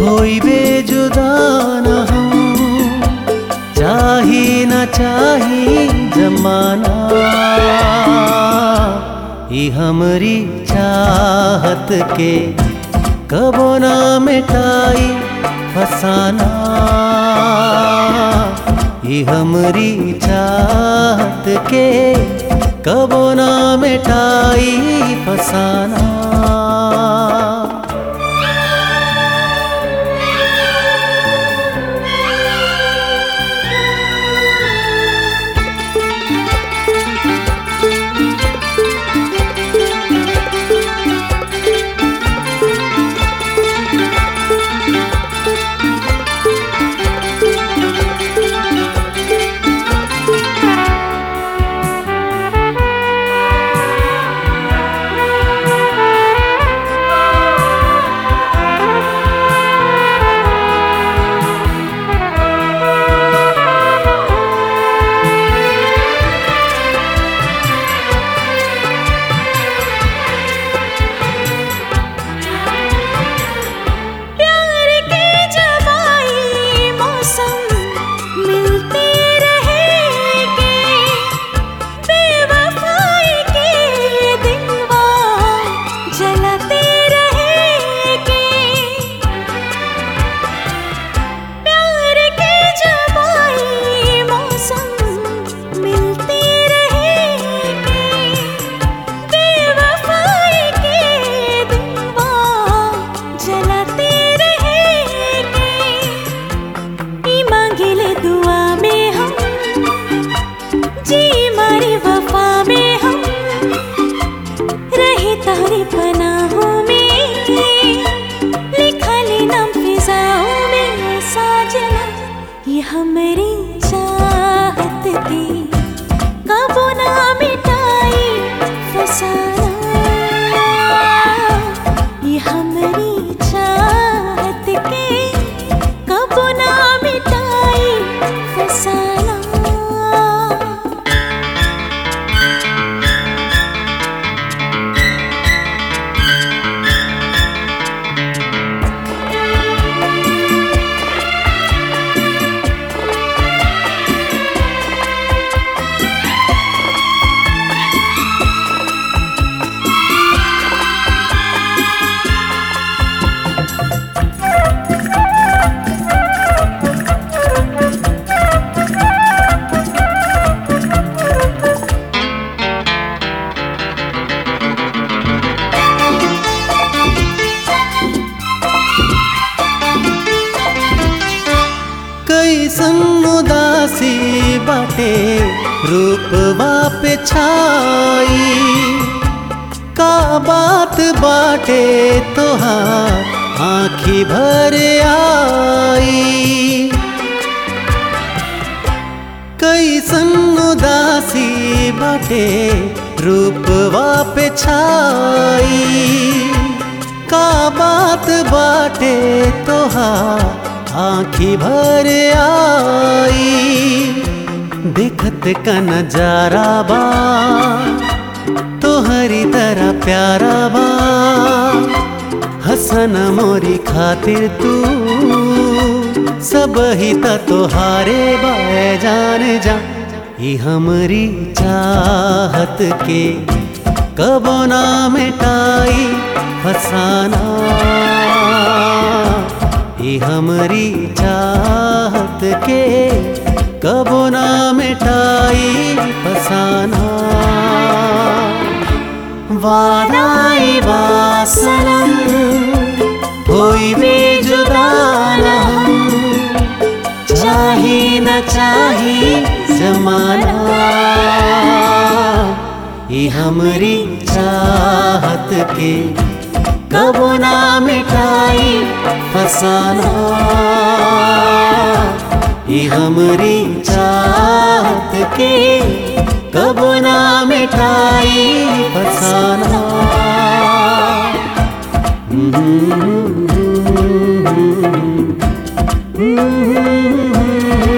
होई बेजुदा न हम चाही न चाही जमाना ई हमरी चाहत के कबो ना मिटाई फसाना ई हमरी चाहत के कबो ना मिटाई फसाना प्यार के जवाई मौसम मिलते रहेंगे बेवफाई के दिलवा जलाते रहेंगे प्यार के जवाई मौसम मिलते रहेंगे बेवफाई के दिलवा जलाते रहेंगे ई मांगिले दुआ में हम जी मारी वफा में हम रहे तारी पनाहों में लिखा ले नाम फिजाओं में साजना ये हमारी चाहत की कबो ना मिटाई फसाना ये हमारी चाहत के कबो ना मिटाई फसाना कैसन उदासी बाटे रूपवा पे छाई का बात बाटे तोहार आँखी भर आई कैसन उदासी बाटे रूपवा पे छाई का बात बाटे तोहार आँखी भर आई देखत का नजारा बा तोहरी तरह प्यारा बा हसन मोरी खातिर तू सब ही त तोहारे बाए जान जा ई हमरी चाहत के कबो ना मिटाई फसाना ई हमरी चाहत के कबो ना मिटाई फसाना वादाई वासनम होई बेजुदा न हम चाही न चाही जमाना ई हमरी चाहत के कबो ना मिटाई फसाना ई हमरी चाहत के कबो ना मिटाई फसाना Mm-hmm.